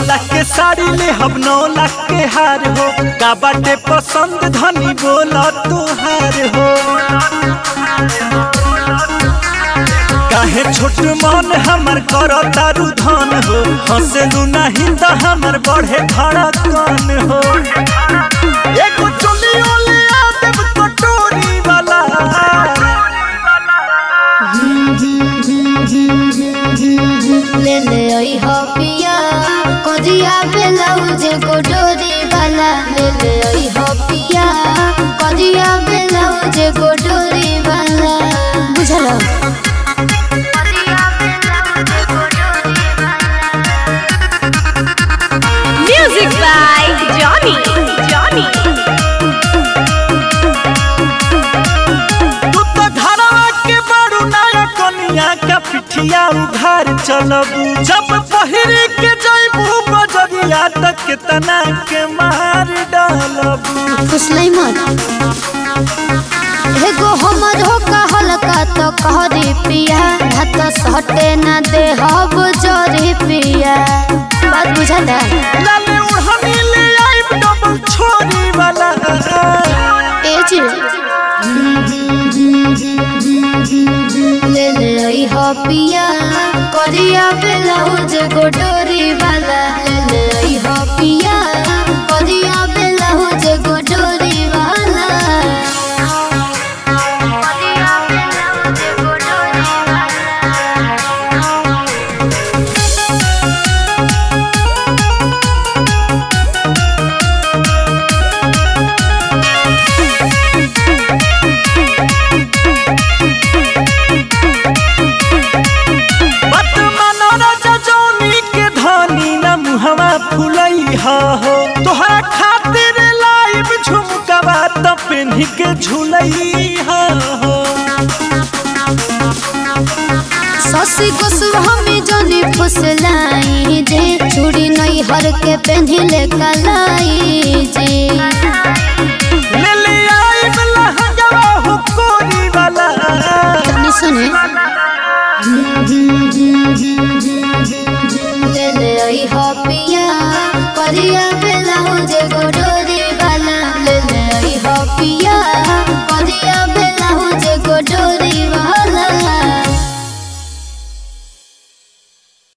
लाख के साड़ी ले हम नौ लाख के हार हो का बाटे पसंद धनी बोला तुहार हो काहे छोट मन हमर कर तारू धन हो हंसलू नहीं तो हमर बढ़े धड़कन हो एगो चोलियो ले आ देब कटोरी वाला ले ले आई हो पिया कजिया ब्लाउज गोडोरी वाला ले ले आई हो पिया कजिया ब्लाउज गोडोरी वाला बुझलो Music by Johnny. Johnny. तू तो धरवा के बड़ू नया कनिया का पिठिया उघार चलबू जब पहिरी के जइबू बजरिया तक तना के मार डालबू फुसलै मत एगो हमर हो कहलका तो कहरी पिया भात सटे ना दे हब जोरी पिया बात बुझाता लाले उड़हनी ले आइब डबल छोरी वाला ए जी ले ले आई हो पिया करिया ब्लाउज गोडोरी वाला ले ले आई हो पिया करिया ब्लाउज गोडोरी वाला करिया ब्लाउज गोडोरी बत मानो राजा जौनी के धनी न मुहवा फुलई हा हो तोहरा खातिर लाइब झुमकवा त पेन्ही के झुलई हा हो ससी गोस्वामी जनी फुसलाई जे चूड़ी नहीं हर के पहनले कलाई जे